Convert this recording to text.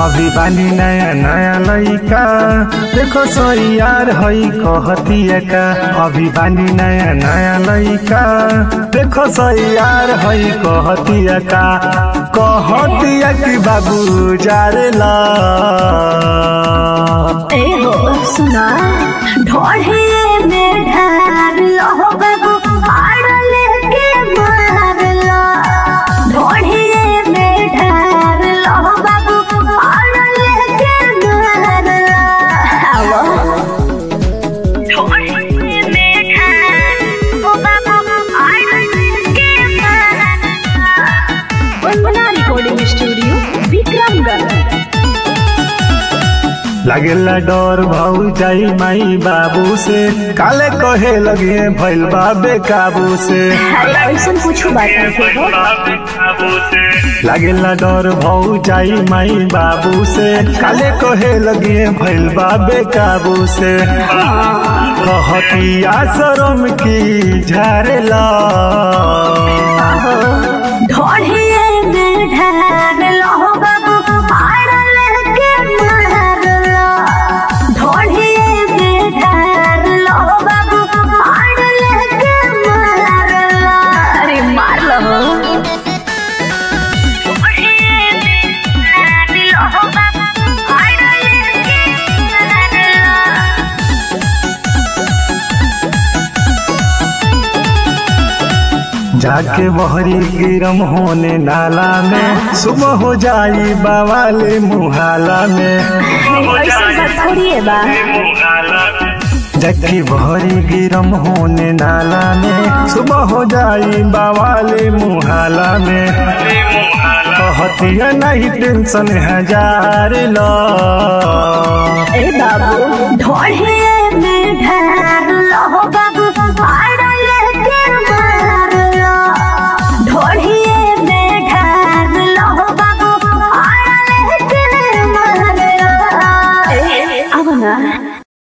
अभी बानी नया नया लइका देखो सही यार हई कहतिया का अभी बानी नया नया लइका देखो सही यार हई कहतिया का कहतिया कि बाबू जारेला ए हो सुना ढोढ़े में ढार लो बाबू आड़ लेके मार लो ढोढ़े में ढार लो बाबू आड़ लेके मार लो आवो ढोढ़े में ढार लो बाबू आड़ लेके मार लो वंदना रिकॉर्डिंग स्टूडियो विक्रमगढ़ लागेला डर भाऊ जाई माई बाबू से काले कहे लगे भइल बा बेकाबू से अरे ऐसा कुछ बात नहीं हो लागेला डर भाऊ जाई माई बाबू से काले कहे लगे भइल बा बेकाबू से कहती आसरम की झारेला ढोढ़िए में ढार लो बाबू आड़ लेके मार लो ढोढ़िए में ढार लो बाबू आड़ लेके मार लो अरे मार लो ढोढ़िए में ढार लो बाबू आड़ लेके मार लो जाके बहरी गिरम होने नाला में सुबह हो जाई बावाले मुहाला में ऐसा बात थोड़ी है बा जबकि बहरी गिरम होने नाला में सुबह हो जाई बावाले मुहाला में कहतिया नहीं टेंशन हजार लो ए बाबू ढोढ़े में ढार